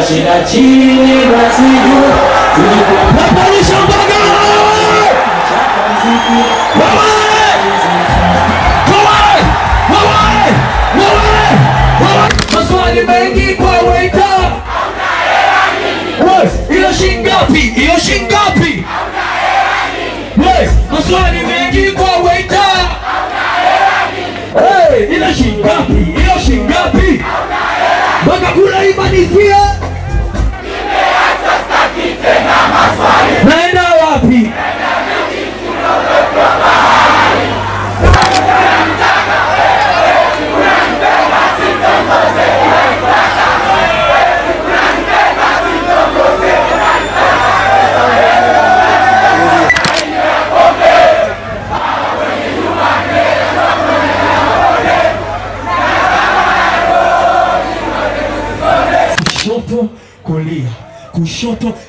shida chini basi juu tulikuwa Napandisha mbaga! muziki Wewe! Wewe! Wewe! Wewe! Wewe! Maswali mengi kwa waiter. Wewe, Hiyo shingapi? Hiyo shingapi? Wewe, Maswali mengi kwa waiter. Hey, ile shingapi? Hiyo shingapi? Mpaka kula imanizie. Naenda wapi? kushoto kulia kushoto